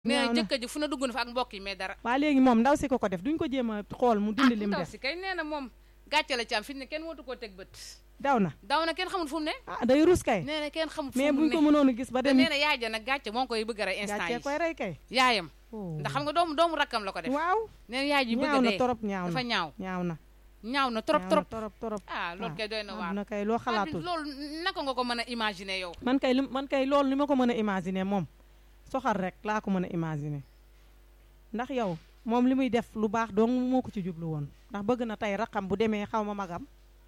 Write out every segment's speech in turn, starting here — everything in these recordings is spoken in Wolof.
nee na ñaaw na jëkkër ji fu na dugg na fa ak mbokk yi mais dara waa léegi moom ndaw si ko ko def duñ ko jéem a xool mu dindi lim ndaw def si kay nee na moom gàcce la ci am fi ne kenn wootu koo teg bët daw na daw na kenn xamul fu mu ne ah day rus kay nee na kenn xamul fu mais mu buñ ko ne mënoon a gis ba te dem nee na yaay ja nag gàcce moo ngi koy bëgg a rey instant gàccee yi koy rey kay yaayam Oh. ndax xam nga doomu doomu rakkam la ko def waaw nee na yaay ji bëgg a ñaaw na dee torop ñaaw dafa na ñaaw ñaaw na ñaaw na trop ñaaw trop na torop torop ah loolu kay doy na waar na kay loo xalaatul loolu naka nga ko mën a imaginer yow man kay li man kay loolu ni ma ko mën a imaginer moom soxal rek laa ko mën a imaginer ndax yow moom li muy def lu baax dong moo ko ci jublu woon ndax bëgg na tey raqam bu demee xaw ma magam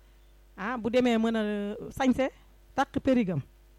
ah bu demee mën a sañse takk périgam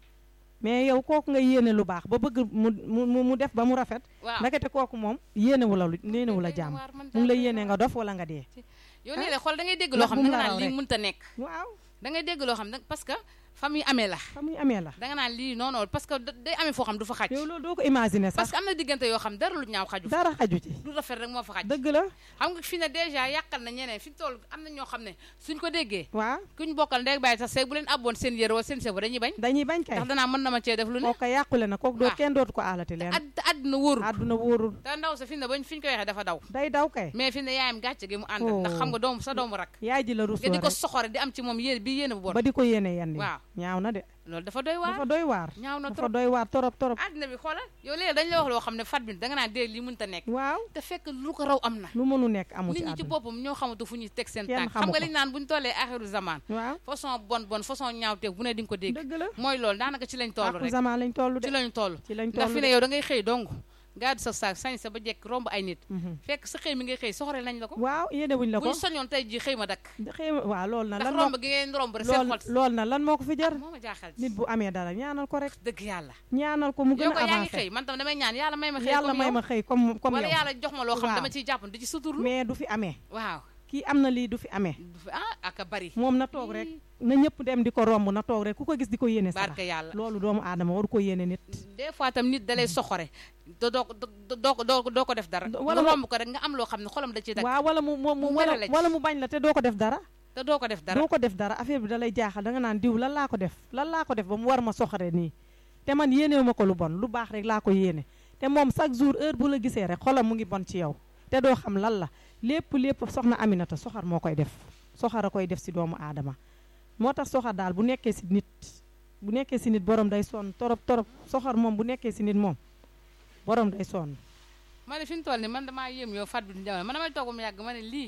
mais yow kooku nga yéene lu baax ba bëgg mu mu mu def ba mu rafet waaw ndekete kooku moom yéenewu la lu yéenewu la doy na jàmm waar, man mu ngi daal lay doy na yéene waar. nga dof wala nga dee yow nii la xool da ngay dégg ndax loo xam bu ne mu da la nga raw naan lii rek. mënta nekk waaw da ngay dégg loo xam ne parce que fa muy amee la fa muy amee la da nga naan lii non non parce que da- day amee foo xam du fa xaj yow loolu doo ko imaginer parce sax que am na diggante yoo xam dara lu ñaaw xaju fa dara xaju ci lu rafet rek moo fa xaj dëgg la xam nga fi ne dèjà yàqal na ñeneen fi toll am na ñoo xam ne suñ ko déggee waaw kuñ bokkal ndey bàyyi sax seeg bu leen abboon seen yére wala seen sebo dañuy bañ dañuy bañ kay ndax danaa mën na ma cee def lu ne kooku yàqule na kooku doo waaw. kenn dootu ko aalati leen ad àdduna wóorul àdduna wóorul te ndaw sa fi ne bañ fi ñu ko waxee dafa daw day daw kay mais fi ne yaayam gàcce gi mu ànd Oh. ndax xam nga doomu sa doomu rak yaay ji la rusoo nga di ko rek soxore di am ci moom yéene bi yéene bu bon ba di ko yéene yenn yi waaw ñaaw na de loolu dafa doy waar dafa doy waar ñaaw na dafa trop doy waar torop torop àddina bi xoolal yow léegi dañ la wax loo xam ne fat bi da nga naan dee lii mënta nekk waaw te fekk lu ko raw am na lu mënu nekk amu nit ci ñi ci àdduna boppam ñoo xamatu fu ñuy teg seen Kenn tànk xam xamu nga ko. liñ naan bu ñu tollee axiru zaman waaw façon bon bon façon ñaawteef bu ne di nga ko dégg dëgg la mooy loolu daanaka ci lañ toll àqu rek zaman lañ toll de ci lañ toll ci lañ ndax toll fi ne de yow da ngay xëy dong gaadu sa saak sañ sa ba jekk romb ay nit Mhm. fekk sa xëy mi ngay xëy soxore nañ la ko waaw yéene wuñ la bu ko ñu soñoon tey ji xëy ma dakk xëy ma waaw loolu na ndax lan moo romb gi ngeen romb rek seen lool xol lool na lan moo ko fi jar moo ma jaaxal ci nit bu amee dara ñaanal ko rek dëgg yàlla ñaanal ko mu gën yow a ko yaa ngi avancé xëy man tam damay ñaan yàlla may ma xëy yàlla comme may yow. ma xëy comme comme wala yow yàlla jox ma loo xam Waaw. dama ciy jàpp di ci suturlu mais du fi amee waaw kii am na lii du fi amee ah ak a bari moom na toog rek na ñëpp dem di ko romb na toog rek ku ko gis di ko yéene sarax barke yàlla loolu doomu aadama waru ko yéene nit des fois tam nit dalay soxore te doo ko doo doo ko doo ko- doo ko def dara Wala nga mu- romb ko rek nga am loo xam ne xolam da ciy dagg waaw wala mu mu mu mu wala mere la ci. wala mu bañ la te doo ko def dara te doo ko def dara doo ko def dara affaire bi da lay jaaxal da nga naan diw lan laa ko def lan laa ko def ba mu war ma soxare nii te man yéenewu ma ko lu bon lu baax rek laa ko yéene te moom chaque jour heure bu la gisee rek xolam mu ngi bon ci yow te doo xam lan la lépp lépp soxna Aminata soxar moo koy def soxar a koy def si doomu aadama moo tax soxar daal bu nekkee si nit bu nekkee si nit borom day sonn torop torop soxar moom bu nekkee si nit moom borom day sonn ma ne fi mu toll nii man damaa yéem yow fat bi jamono man damay toog ba mu yàgg ma ne lii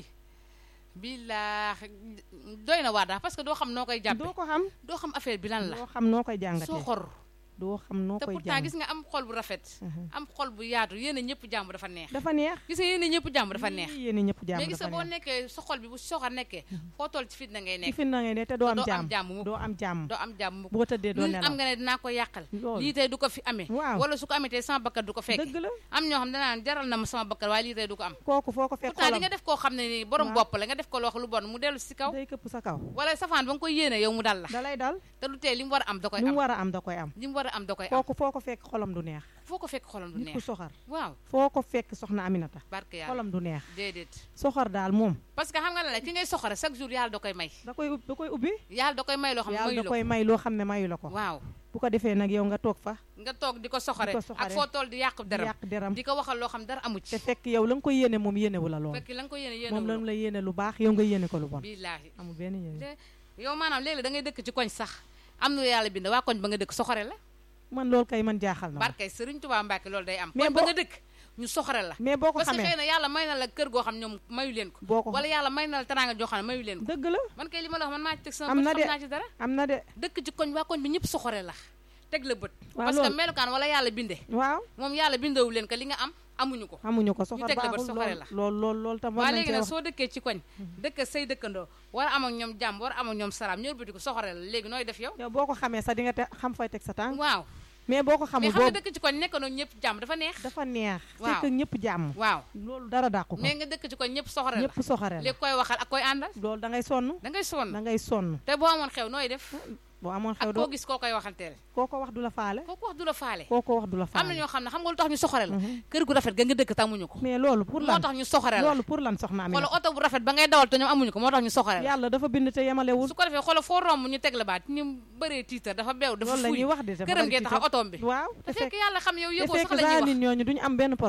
billaahi doy na waar daal parce que doo xam noo koy jàppe doo ko xam doo xam affaire bi lan la doo xam noo koy jàngatee soxor doo xam noo te koy pourtant jàng gis nga am xol bu rafet Mhm. am xol bu yaatu yéen a ñëpp jàmm dafa neex dafa neex gis nga yéen a ñëpp jàmm dafa neex yii yéen ñëpp jàmm mais gis nga dafa boo neex nekkee sa xol bi bu soxor nekkee foo toll ci fitna ngay ci nekk fin na ngay ne te doo am doo am jàmm jàmm mukk doo am jàmm doo am jàmm mukk boo tëddee doo lu nelaw am nga ne dinaa ko yàqal loolu lii tey du ko fi amee waaw wala su ko amee tey sama bakkan du ko fekk dëgg la am ñoo xam danaan jaral na ma sama bakkan waaye lii tey du ko am kooku foo ko fekk pourtant di xolam nga def koo xam ne nii borom Waaw. bopp la nga def ko loo xam lu bon mu dellu si kaw day këpp sa kaw wala safaan ba nga koy yéene yow mu dal la da lay dal te du tee li mu war a am da koy li mu am war a am da koy am li mu war a am da koy am kooku foo ko fekk xolam du neex foo ko fekk xolam du nit ku neex soxar waaw foo ko fekk soxna Aminata barke yàlla xolam du neex déedéet soxor daal moom parce que xam nga la ki ngay soxore chaque jour yàlla da koy may da koy ub- da koy ubbi yàlla da koy may loo xam ne yàlla mayu da la koy may loo xam ne mayu la ko ko waaw bu ko defee nag yow nga toog fa nga toog di ko soxore Di ko soxore. ak foo toll di yàq di deram yàq deram di ko waxal loo xam dara amu ci te fekk yow la nga koy yéene moom yéenewu la lool fekk la nga ko yéene yéene moom wu la la la yéene lu baax yow nga yéene ko lu bon billaahi amul benn yéene te yow maanaam léegi da ngay dëkk ci koñ sax am na lu yàlla bind waa koñ ba nga dëkk soxore la man loolu kay man jaaxal na ma barkay Sëriñ Tuubaa Mbàkke loolu day am Mais koñ ba boo- nga dëkk ñu soxore la mais boo ko parce que xamee xëy na yàlla may na la kër goo xam ñoom mayu leen ko boo ko wala yàlla may na la teraanga joo xam ne mayu leen ko dëgg la man kay li ma la wax man maa ci teg sama Am bët na xam de. naa ci dara am na de dëkk ci koñ waa koñ bi ñëpp soxore la teg la bët Waaw, parce que loolu- melukaan wala yàlla binde waaw moom yàlla bindewu leen ko li nga am amuñu ko amuñu ko soxor teg la bët baaxul soxore lool la. lool lool lool tam war waa nañ léegi cee nag wax soo dëkkee ci koñ dëkk say dëkkandoo war a am ak ñoom jàmm war a am ak ñoom salaam ñëw bëti ko soxore la léegi nooy def yow yow boo ko xamee sax di nga te xam fooy teg sa tànk waaw mais boo ko mais xamul xam nga boobu dëkk ci koñ nekkandoo ñëpp jàmm dafa neex dafa neex Waaw. fekk ñëpp jàmm waaw loolu dara dàqu ko mais nga dëkk ci koñ ñëpp soxore la ñëpp soxare la léegi koy waxal ak koy àndal loolu da ngay sonn da ngay sonn da ngay sonn te boo amoon xew nooy def boo amoon xew ak doo koo gis koo koy waxanteel koo ko wax du la faale kooku wax du la faale koo ko wax du la am na faale ñoo xam ne xam nga lu tax ñu soxore la Mhm. kër gu rafet ga nga dëkk te amuñu ko mais loolu pour moo lan tax ñu soxore la loolu pour lan soxna Amina xoolal oto bu rafet ba ngay dawal te ñoom amuñu ko moo tax ñu soxore la yàlla dafa bind te yemalewul su ko defee xoolal foo romb ñu teg la baat ñu bëree tiitar dafa beew dafa loolu la fuy ñuy wax de dafa këram bari gee ci taxaw kër. otoom bi waaw te te fekk fekk yàlla xam yow te yëgoo fekk sax la ñuy saa wax nit ñooñu duñu am benn